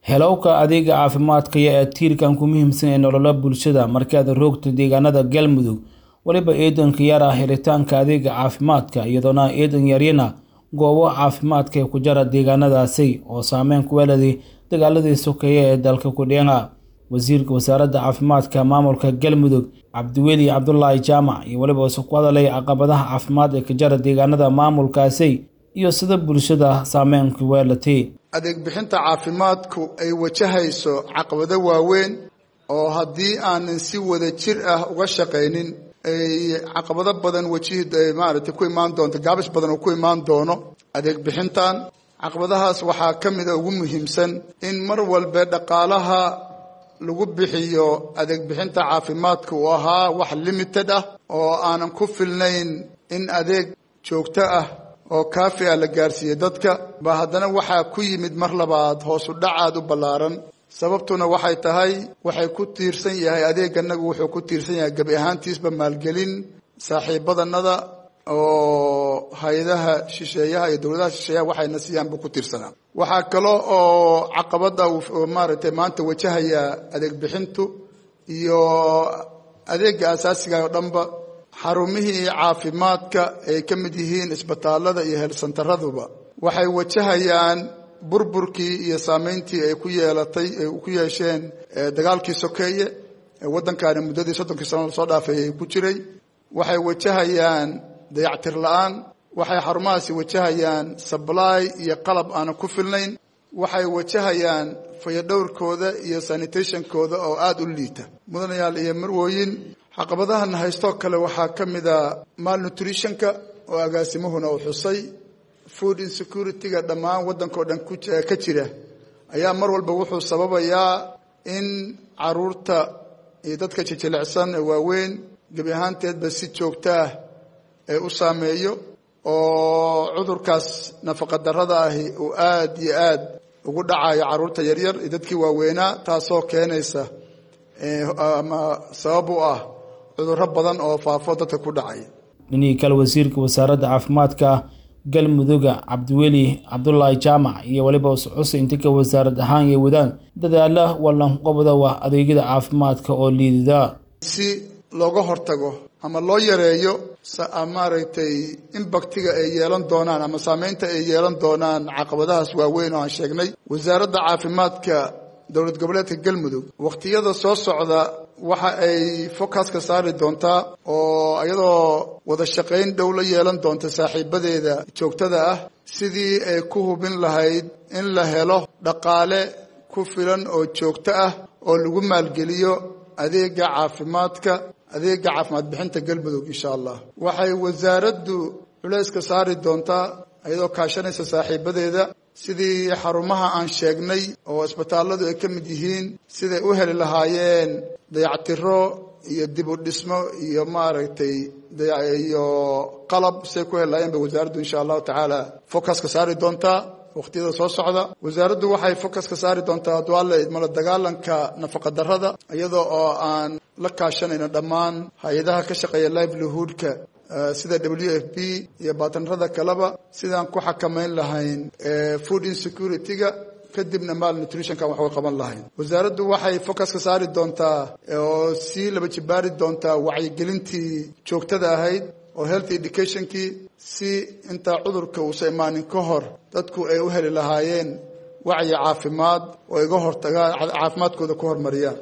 helowka adeega caafimaadka iyo ee tiirkan ku muhiimsan ee nolola bulshada markaad roogto deegaanada galmudug weliba eedanka yar ah helitaanka adeega caafimaadka iyadoona eedan yaryana goobo caafimaadka ee ku jara deegaanadaasi oo saameyn ku weeladay dagaaladii sokeeye ee dalka kudheena wasiirka wasaaradda caafimaadka maamulka galmudug cabdiweli cabdulaahi jaamac iyo weliba isu ku hadalay caqabadaha caafimaad ee ka jara deegaanada maamulkaasi iyo sida bulshada saameyn ku weelatay adeeg bixinta caafimaadku ay wajahayso caqabado waaweyn oo haddii aanan si wada jir ah uga shaqaynin ay caqabado badan wajihid ay maaragtay ku imaan doonto gaabis badan uu ku imaan doono adeeg bixintan caqabadahaas waxaa ka mida ugu muhiimsan in mar walba dhaqaalaha lagu bixiyo adeeg bixinta caafimaadka uu ahaa wax limited ah oo aanan ku filnayn in adeeg joogto ah oo kaafi ah la gaarsiiyey dadka ba haddana waxaa ku yimid mar labaad hoosu dhacaad u ballaaran sababtuna waxay tahay waxay ku tiirsan yahay adeeganagu wuxuu ku tiirsan yahay gebi ahaantiisba maalgelin saaxiibadanada oo hay-adaha shisheeyaha iyo dowladaha shisheeyaha waxayna siiyaan buu ku tiirsanaa waxaa kale oo caqabada maaragtay maanta wajahaya adeeg bixintu iyo adeega asaasiga oo dhanba xarumihii caafimaadka ay ka mid yihiin isbitaalada iyo heelsantaraduba waxay wajahayaan burburkii iyo saameyntii ay ku yeelatay ay ku yeesheen dagaalkii sokeeye ee waddankaani muddadii soddonkii sano lasoo dhaafay ay ku jiray waxay wajahayaan dayactir la-aan waxay xarumahaasi wajahayaan sably iyo qalab aanan ku filnayn waxay wajahayaan fayadhowrkooda iyo sanitationkooda oo aada u liita mudanayaal iyo marwooyin caqabadahan haystoo kale waxaa ka mida malnutritionka oo agaasimuhuna uu xusay food insecurity-ga dhammaan waddanka oo dhan ka jira ayaa mar walba wuxuu sababayaa in caruurta iyo dadka jijilicsan ee waaweyn gebi ahaanteedba si joogto ah ee u saameeyo oo cudurkaas nafaqa darrada ahi uu aada iyo aad ugu dhacayo caruurta yaryar iyo dadkii waaweynaa taasoo keenaysa ama sabab u ah cudurro badan oo faafo dadka ku dhacay dhinihii kale wasiirka wasaaradda caafimaadka galmuduga cabdiweli cabdulaahi jaamac iyo weliba uscuse intika wasaarad ahaan iyo wadaan dadaala wallanqobda wa adeegyada caafimaadka oo liidida si looga hortago ama loo yareeyo maaragtay imbaktiga ay yeelan doonaan ama saameynta ay yeelan doonaan caqabadahaas waaweyn oo aan sheegnay wasaaradda caafimaadka dowlad goboleedka galmudug wakhtiyada soo socda waxa ay focuska saari doontaa oo iyadoo wada shaqayn dhow la yeelan doonta saaxiibadeeda joogtada ah sidii ay ku hubin lahayd in la helo dhaqaale ku filan oo joogto ah oo lagu maalgeliyo adeega caafimaadka adeega caafimaad bixinta galmudug insha allah waxay wasaaraddu culayska saari doontaa iyadoo kaashanaysa saaxiibadeeda sidii xarumaha aan sheegnay oo isbitaalladu ay ka mid yihiin siday u heli lahaayeen dayactiro iyo dib u dhismo iyo maaragtay iyo qalab siday ku heli lahaayeen bay wasaaraddu insha allahu tacaala focuska saari doontaa wakhtiyada soo socda wasaaraddu waxay focuska saari doontaa duaale idmala dagaalanka nafaqa darrada iyadoo oo aan la kaashanayno dhammaan hay-adaha ka shaqeeya livelihoodka sida w f b iyo baatanrada kaleba sidaan ku xakamayn lahayn food insecurity-ga kadibna malnutritionkan wax uga qaban lahayn wasaaraddu waxay focuska saari doontaa oo sii laba jibaari doontaa wacyigelintii joogtada ahayd oo health educationkii si intaa cudurka uusa imaanin ka hor dadku ay u heli lahaayeen wacyi caafimaad oo iga hortagaan caafimaadkooda ku hormariyaan